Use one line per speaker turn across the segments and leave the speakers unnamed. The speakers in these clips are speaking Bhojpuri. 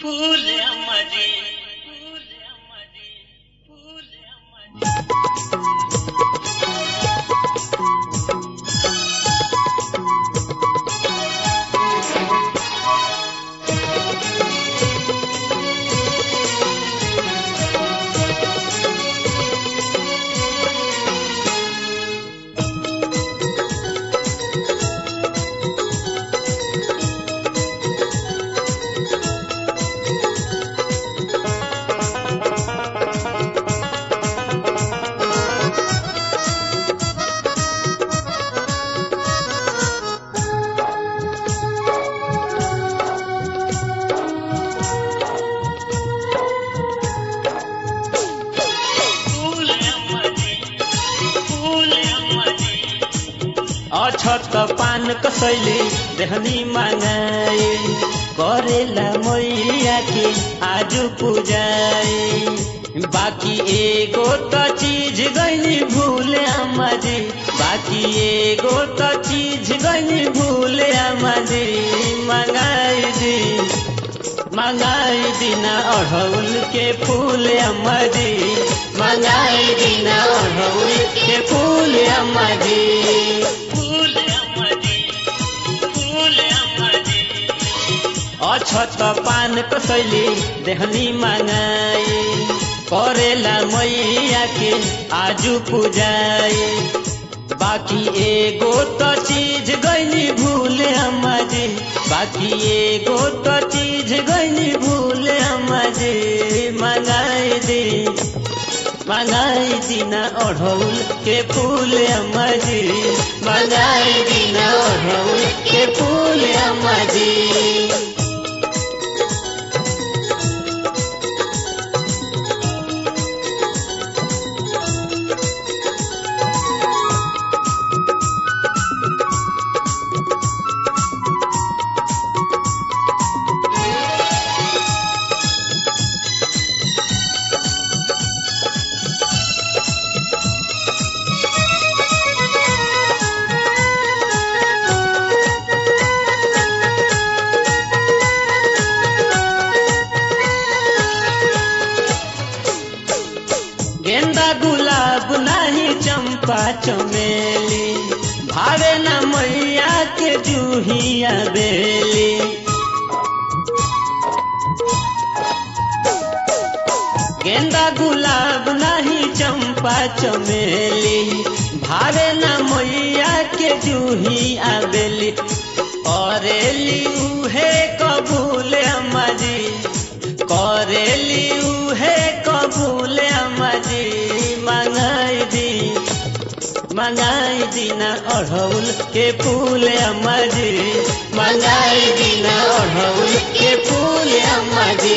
फूल अम्मा जी फूल अम्मा जी फूल अम्मा जी फूल अम्मा जी फूल अम्मा जी
अछत पान कसैले देहनी मागाए करेला मैया के आज पूजाए बाकी एगो त चीज गइनी भूल आमा जी बाकी एगो त चीज गइनी भूल आमा जी मंगाई दी मंगाई दिना अढ़ौल के फूल अम्मा जी मंगाई दिना अढ़ौल के फूल अम्मा जी
फूल अम्मा जी फूल अम्मा जी
अछत पान कसैले देहनी मागाए करेला मैया के आजु पूजाए बाकी एगो त चीज गइनी भूल अम्मा जी बाकी एगो त चीज गइनी भूल अम्मा जी मंगाई दी मंगाई दिना अढ़ौल के फूल अम्मा जी मंगाई दिना अढ़ौल के फूल अम्मा जी गेंदा गुलाब नाही चंपा चमेली भावे न मैया के जूहिया बेली गेंदा गुलाब नाही चंपा चमेली भावे न मैया के जूही आबेली अरेली उहे कबूल अम्मा जी करेली उहे कबूल अम्मा जी मंगाई दी मंगाई दिना अढ़ौल के फूल अम्मा जी मंगाई दिना अढ़ौल के फूल अम्मा जी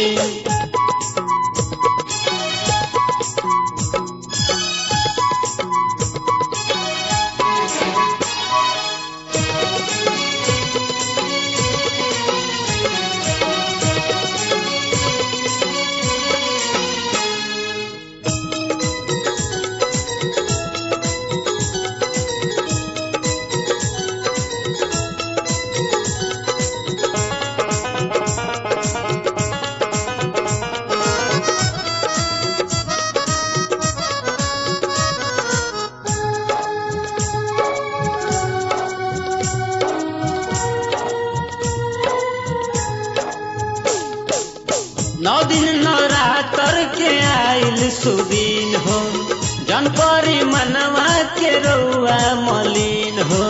नौ दिन नवरात्र के आइल सुदीन हो जनपरी मनवा के रउआ मलिन हो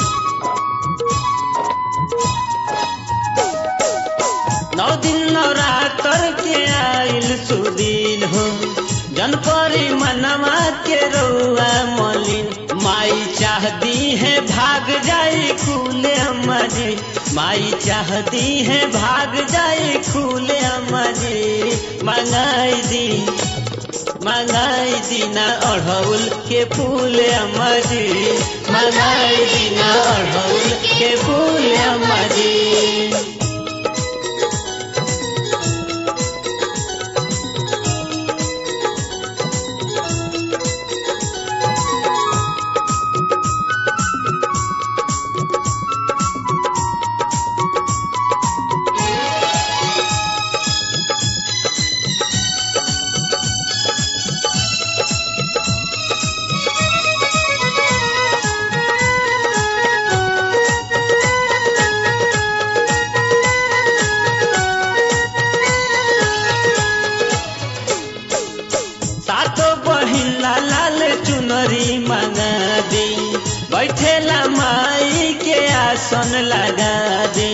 नौ दिन नवरात्र के आइल सुदीन हो जनपरी मनवा के रउआ मलिन माई चाहती है भाग जाए खुले अम्मा जी माई चाहती है भाग जाए खुले अम्मा जी मंगाई दी मंगाई दीना अढ़ौल के फूल अम्मा जी मंगाई दीना अढ़ौल के फूल अम्मा जी आसन लगा दी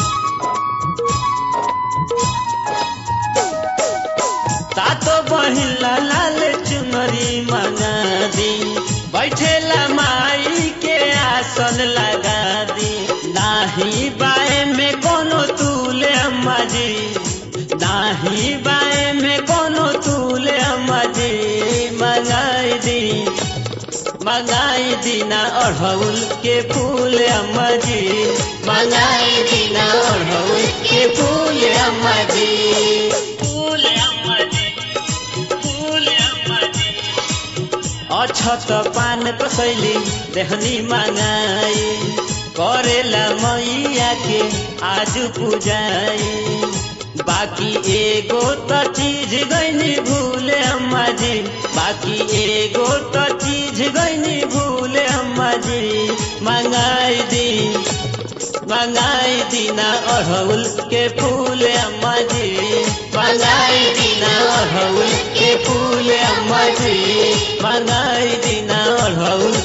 तातो बहिला लाल चुनरी मंगा दी बैठेला माई के आसन लगा दी नाही बाए में कोनो तूले अम्मा जी नाही बाए में कोनो तूले अम्मा जी मंगाई दी मंगाई दीना अढ़ौल के फूल अम्मा जी मंगाई दीना अढ़ौल के फूल अम्मा जी
फूल अम्मा जी फूल अम्मा जी
अछत पान कसैली देहनी मांगाई करेला मैया के आज पूजाई बाकी एगो त चीज गईनी भूले अम्मा जी बाकी एगो त चीज गईनी भूले अम्मा जी मंगाई दी मंगाई दीना अढ़ौल के फूल अम्मा जी मंगाई दीना अढ़ौल के फूल अम्मा जी मंगाई दीना अढ़ौल